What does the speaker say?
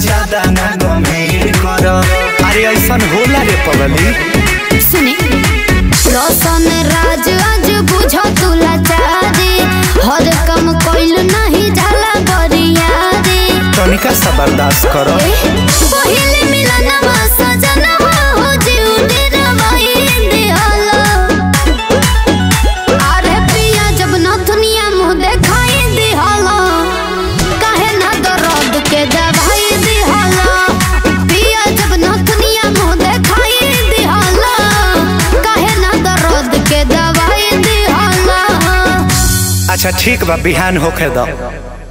ज्यादा ना गंभीर कर अरे ऐसन होला रे पगली सुने रोशन राज आज बुझो तू लाचारी हर कम कोइल नहीं जाला बरियारी तनिका सा बर्दाश्त करो पहिले मिलनवा सजनवा हो जीव निरवही दिहलो अरे पिया जब नथुनिया मुँह देखाई दिहलो काहे ना दर्द के दवाई दिहलो पिया जब नथुनिया मुँह देखाई दिहलो काहे ना दर्द के दवाई दिहलो अच्छा ठीक बा बिहान होखे दो